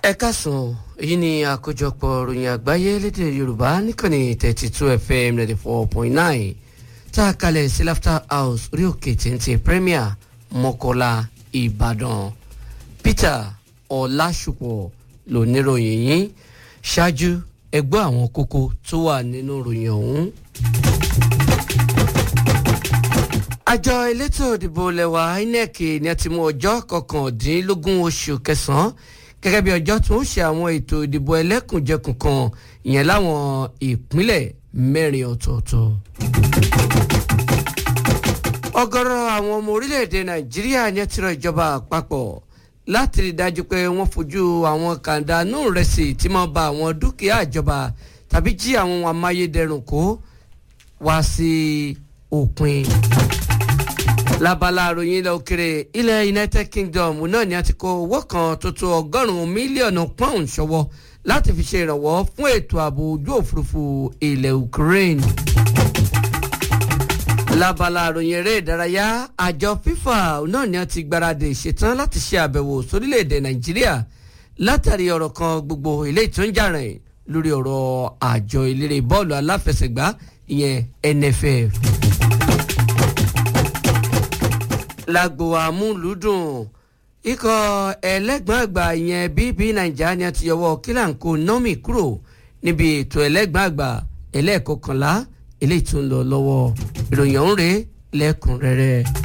ẹ káàsán èyí ni àkójọpọ̀ ròyìn àgbáyé lédè yorùbá níkànnì thirty two fm ninety four point nine tá a kalẹ̀ sí laughter house orí òkè téńté premier mọ́kọ́lá ìbàdàn peter ọ̀làṣùpọ̀ lóníròyìn yín ṣáájú ẹgbẹ́ àwọn kókó tó wà nínú ròyìn ọ̀hún. àjọ elétò ìdìbò lẹwa inec ní a ti mú ọjọ́ kọkàndínlógún oṣù kẹsàn-án gẹ́gẹ́ bí ọjọ́ tó ń ṣe àwọn ètò ìdìbò ẹlẹ́kùnjẹkùn kan ìyẹn láwọn ìpínlẹ̀ mẹ́rin ọ̀tọ̀ọ̀tọ̀. ọ̀gọ̀rọ̀ àwọn ọmọ orílẹ̀-èdè nàìjíríà ní ẹ ti rọ ìjọba àpapọ̀ láti rí i dájú pé wọ́n fojú àwọn kàńdánù rẹ̀sì tí wọ́n ba àwọn dúkìá ìjọba tàbí jí àwọn amáyédẹrùn kó wá sí òpin lábala àròyìn ilẹ̀ òkèrè ilẹ̀ united kingdom náà ni a ti kó owó kan tó tó ọgọ́rùn-ún mílíọ̀nù pound ṣọwọ́ láti fi ṣe ìrànwọ́ fún ètò ààbò ojú òfurufú ilẹ̀ ukraine. lábala àròyìn eré ìdárayá àjọ fifa náà ni a ti gbáradì ṣetán láti ṣe àbẹ̀wò sórílẹ̀‐èdè nàìjíríà látàrí ọ̀rọ̀ kan gbogbo ilé tó ń jà rìn lórí ọ̀rọ̀ àjọ eléré bọ́ọ̀lù aláfẹsẹ̀gbá ìyẹn nff lágbo àmúlùdùn ikọ̀ ẹlẹ́gbọ̀n àgbà yẹn bíbí nàìjíríà ni a ti yọwọ́ kílàǹkó nọ́mì kúrò níbi ètò ẹlẹ́gbọ̀n àgbà ẹlẹ́ẹ̀kọkànlá eléyìí tó ń lọ lọ́wọ́ ìròyìn ọ̀hún rèé lẹ́kùnrẹ́rẹ́.